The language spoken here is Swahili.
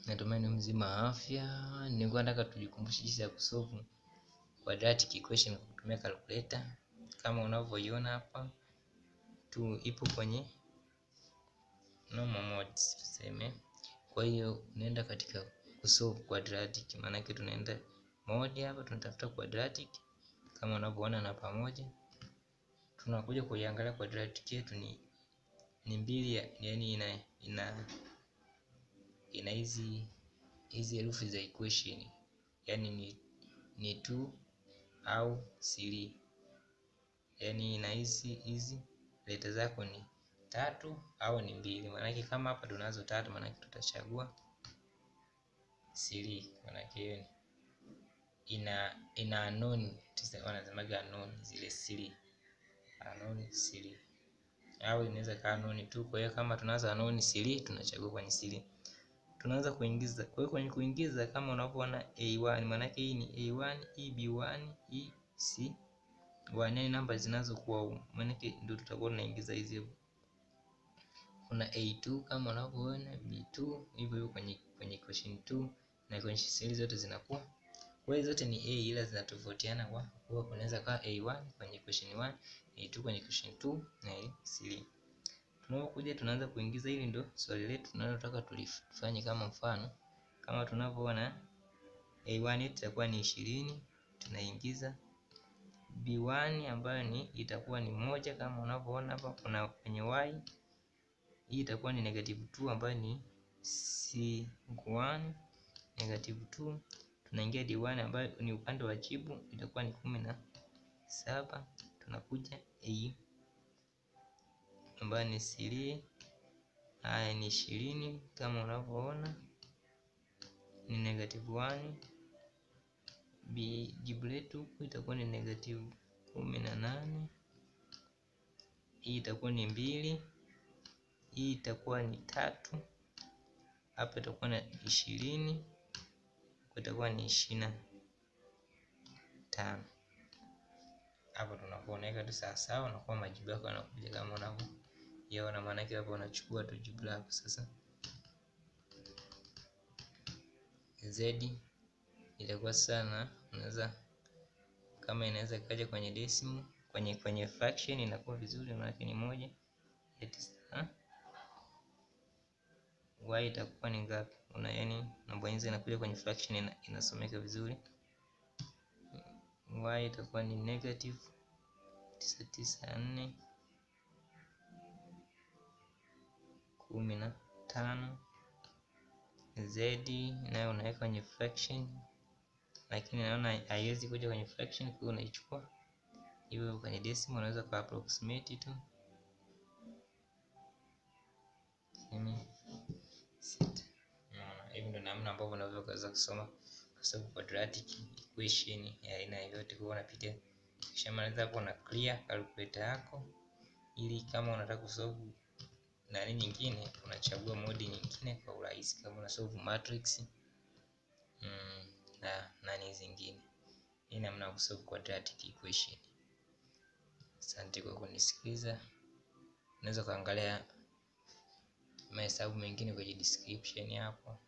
Natumaini mzima wa afya. Nilikuwa nataka tujikumbushe jinsi ya kusolve quadratic equation kwa kutumia calculator. Kama unavyoiona hapa tu ipo kwenye normal mode tuseme. Kwa hiyo unaenda katika kusolve quadratic, maana yake tunaenda mode hapa, tunatafuta quadratic kama unavyoona na pamoja tunakuja kuiangalia quadratic yetu ni ni mbili, yani ina ina ina hizi hizi herufi za equation yani ni ni 2 au 3, yani ina hizi hizi leta zako ni tatu au ni mbili. Maanake kama hapa tunazo tatu, maanake tutachagua 3, maanake hiyo ina ina unknown, wanasemaga unknown zile 3 unknown 3 au inaweza kaa unknown tu. Kwa hiyo kama tunaanza unknown 3 tunachagua kwenye 3 tunaanza kuingiza. Kwa hiyo kwenye kuingiza kama unavyoona A1, maana yake hii ni A1, hii B1, hii C1, yani namba zinazokuwa, maana yake ndio tutakuwa tunaingiza hizi. Kuna A2 kama unavyoona, B2 hivyo hivyo kwenye kwenye equation 2 na kwenye seli zote zinakuwa. Kwa hiyo zote ni A ila zinatofautiana kwa kuwa kunaweza kuwa A1 kwenye equation 1, A2 kwenye equation 2 na A3. Tunapokuja tunaanza kuingiza, hili ndio swali letu tunalotaka tulifanye kama mfano. Kama tunavyoona A1 yetu itakuwa ni ishirini, tunaingiza B1 ambayo ni itakuwa ni moja kama unavyoona hapa, kuna kwenye y hii itakuwa ni negative 2 ambayo ni C1 negative 2. Tunaingia D1 ambayo ni upande wa jibu itakuwa ni kumi na saba. Tunakuja A ambayo ni 3 haya ni ishirini kama unavyoona ni negative 1. B jibu letu huku itakuwa ni negative kumi na nane. Hii itakuwa ni mbili, hii itakuwa ni tatu, hapa itakuwa na ishirini, itakuwa ni ishirini na tano. Hapo tunakuwa unaweka tu sawa sawa, unakuwa majibu yako yanakuja kama unavyoiona. Maana yake hapo unachukua tu jibu lako sasa. Z itakuwa sana, unaweza kama inaweza ikaja kwenye decimal, kwenye kwenye fraction inakuwa vizuri, maana yake ni moja ya tisa. Y itakuwa ni ngapi? Una yani unabonyeza inakuja kwenye fraction ina, inasomeka vizuri. Y itakuwa ni negative tisa tisa nne kumi na tano. Z nayo unaweka kwenye fraction, lakini naona haiwezi kuja kwenye fraction, kwa hiyo unaichukua hivyo kwenye decimal, unaweza kwa approximate tu hivi. Ndio namna ambavyo unaweza kuweza kusoma kusolve quadratic equation ya aina yoyote. Kwa unapitia kisha maliza hapo na clear calculator yako, ili kama unataka kusolve nani nyingine unachagua modi nyingine kwa urahisi, kama una solve matrix mm, na nani zingine. Hii namna ya kusolve quadratic equation. Asante kwa kunisikiliza. Unaweza kuangalia mahesabu mengine kwenye description hapo.